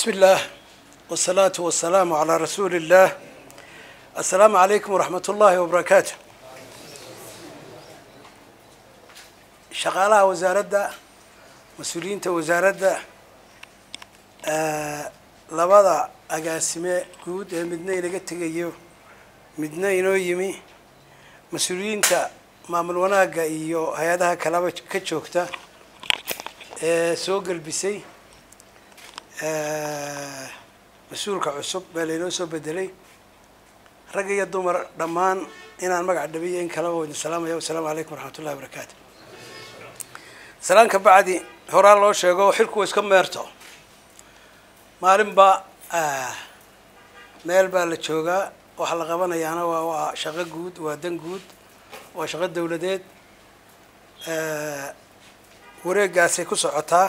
بسم الله والصلاة والسلام على رسول الله السلام عليكم ورحمة الله وبركاته shaqaalaha wasaaradda mas-uuliyiinta wasaaradda labada agaasime guud ee midna inaga tegayo midna inoo yimi mas-uuliyiinta maamul wanaagga iyo hay-adaha kalaba ka joogta ee soo gelbisay mas-uulka cusub baa laynoo soo bedelay rag iyo dumar dhammaan inaan magac dhabiyo in kalaba wa idin salaamaya wasalaamu calaykum waraxmat ullahi wabarakaatu salaan ka bacdi horaa loo sheego xilku iska meerto maalinba meel baa la joogaa waxaa la qabanayaana waa waa shaqo guud waa dan guud waa shaqo dawladeed wareegaasay ku socotaa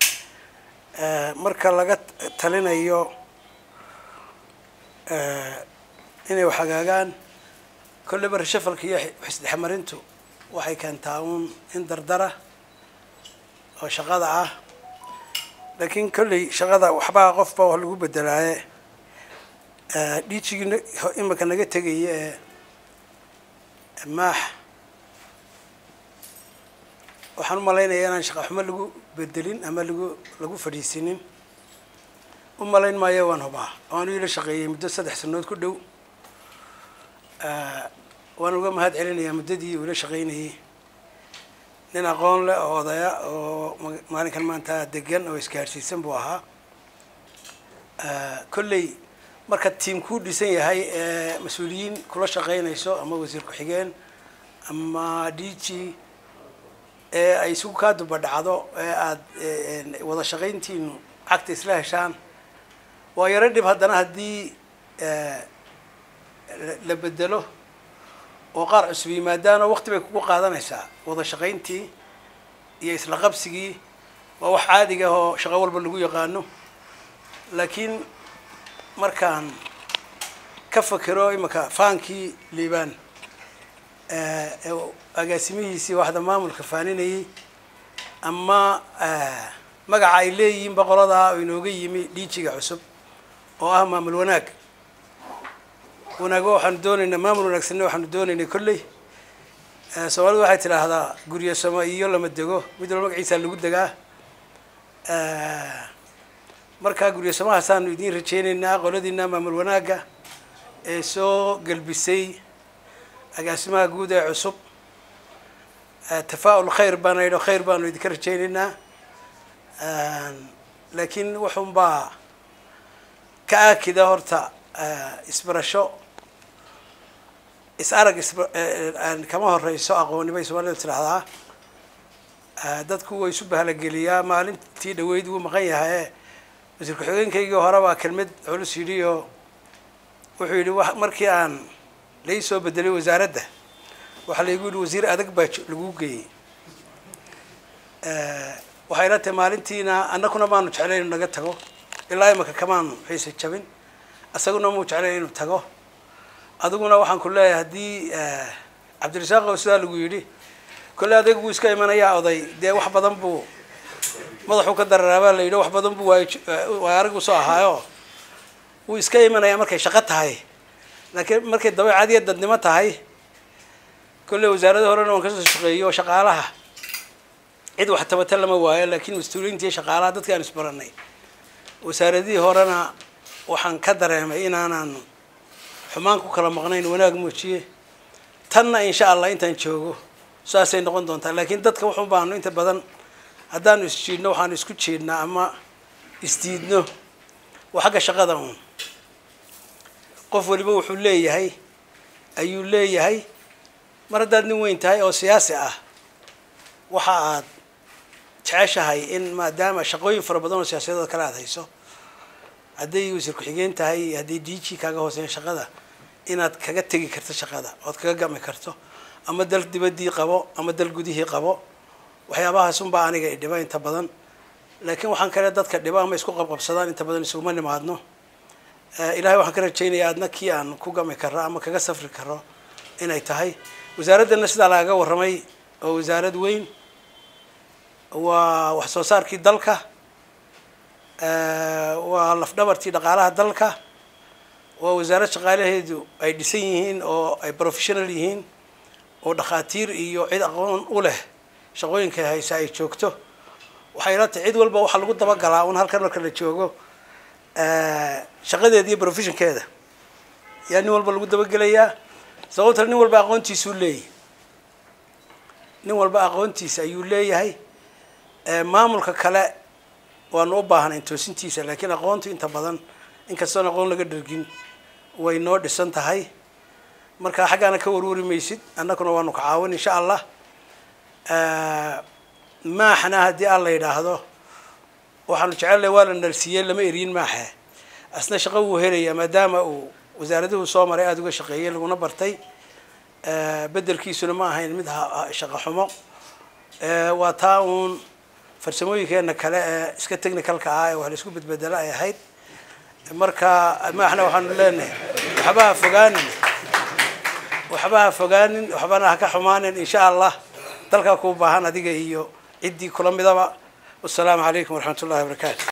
marka laga talinayo inay wax hagaagaan kolleyba rashafalka iyo xisdhexmarintu waxay keentaa uun in dardara oo shaqada ah laakiin kolley shaqada waxbaa qofba wax lagu bedelaaye dhiijigii imika naga tegaya ee maax waxaan u malaynayaa inaan shaqa xumo lagu bedelin ama lagu lagu fadhiisinin u malayn maayo waan hubaa waanu ila shaqeeyey muddo saddex sanood ku dhow waan uga mahad celinayaa muddadii uu ila shaqeynayay nin aqoon leh oo odaya oo maalinkan maanta degan oo isgaadhsiisan buu ahaa kolley marka tiam kuu dhisan yahay ee mas-uuliyiin kula shaqeynayso ama wasiir ku-xigeen ama d g ee ay isugu kaa duba dhacdo ee aada wada shaqayntiinu cagta isla heshaan waa yaro dhib haddana haddii la bedelo oo qaar cusub yimaadaanoo waqti bay kugu qaadanaysaa wada shaqayntii iyo isla qabsigii waa wax caadiga ah oo shaqo walba lagu yaqaano laakiin markaan ka fakero imika faankii liibaan agaasimihiisii waxda maamulka faaninayay ama magaca ay leeyihiin boqoladaa oo inooga yimi dhiijiga cusub oo ah maamul wanaag wanaago waxaanu doonaynaa maamul wanaagsanna waxaanu doonaynay kolley soomaalidu waxay tidhaahdaa guryo samo iyo lama dego mid walba magaciisaa lagu degaa markaa guryo samahaasaanu idiin rajeynaynaa qoladiina maamul wanaagga ee soo gelbisay agaasimaha guud ee cusub tafaa-ul khayr baana yidho khayr baanu idinka rajeynaynaa laakiin wuxuunbaa ka aakida horta isbarasho is arag is kama horeyso aqooni bay soomaalida tidhaahdaa dadku way isu bahalageliyaa maalintii dhaweyd wuu maqan yahaye wasiir ku-xigeenkaygii hore baa kelmad culus yidhi oo wuxuu yidhi w markii aan lai soo bedelay wasaaradda waxaa laygu yidhi wasiir adag baa lagu geeyey waxay la tahay maalintiina annakuna maanu jeclayn inu naga tago ilaa imaka kamaanu xiisa jabin isaguna muu jeclay inuu tago adiguna waxaan ku leeyahay haddii cabdirasaaq oo sidaa lagu yidhi kolle adeeg buu iska imanayaa oday dee wax badan buu madaxuu ka dararaabaa la yidhi wax badan buu waay waay arigu soo ahaayo wuu iska imanayaa markay shaqo tahay laakiin markay dabeecad iyo dadnimo tahay kolley wasaarada horena waan kasoo shaqeeyo shaqaalaha cid wax tabata lama waayo laakiin mas-uuliyiinta iyo shaqaalaha dadka aan isbaranay wasaaradihii horena waxaan ka dareemay inaanaanu xumaan ku kala maqnayn wanaag muujiye tanna insha allah intaan joogo saasay noqon doontaa laakiin dadka wuxun baanu inta badan haddaanu isjiidno waxaanu isku jeednaa ama isdiidno waa xagga shaqada uun qof waliba wuxuu leeyahay ayuu leeyahay mar haddaad nin weyn tahay oo siyaasi ah waxa aad jeceshahay in maadaama shaqooyin fara badan oo siyaasadooda kale aad hayso hadday wasiir ku-xigeen tahay iyo hadday d g kaaga hooseeya shaqada inaad kaga tegi karto shaqada ood kaga gami karto ama dal dibaddii qabo ama dal gudihii qabo waxyaabahaas unbaa aniga idhiba inta badan laakiin waxaan kale dadka dhiba ama isku qabqabsadaan inta badan isuguma nimaadno ilahay waxaan ka rajaynayaa adna kii aan ku gami karo ama kaga safri karo inay tahay wasaaraddana sidaa lagaga warramay oo wasaarad weyn waa wax soo saarkii dalka waa lafdhabartii dhaqaalaha dalka waa wasaarad shaqaalaheedu ay dhisan yihiin oo ay professional yihiin oo dhakhaatiir iyo cid aqoon u leh shaqooyinka haysa ay joogto waxay ila tahay cid walba waxaa lagu dabagalaa un halkan marka la joogo shaqadeeda iyo professionkeeda yaa nin walba lagu dabagelayaa sababta nin walba aqoontiisuu leeyahy nin walba aqoontiisa ayuu leeyahay maamulka kale waanu u baahnayn toosintiisa laakiin aqoontu inta badan inkastoon aqoon laga dhergin way noo dhisan tahay marka xaggaana ka warwari maysid annaguna waanu ka caawin insha allah maaxna haddii aan la yidhaahdo waxaanu jecelnahay waa la narsiiyey lama eriyin maaxe asna shaqo wuu helayaa maadaama uu wasaaraduhu soo maray aada uga shaqeeyey laguna bartay bedelkiisuna ma ahayn mid shaqo xumo waa taa uun farsamooyinkeena kale ee iska technicalka ah ee wax la isku bedbedelo ay ahayd marka maaxna waxaanu leenahay waxba ha fogaanin waxba ha fogaanin waxbana ha ka xumaanin insha allah dalkaa kuu baahan adiga iyo ciddii kula midaba wasalaamu calaykum waraxmat ullahi wabarakaatu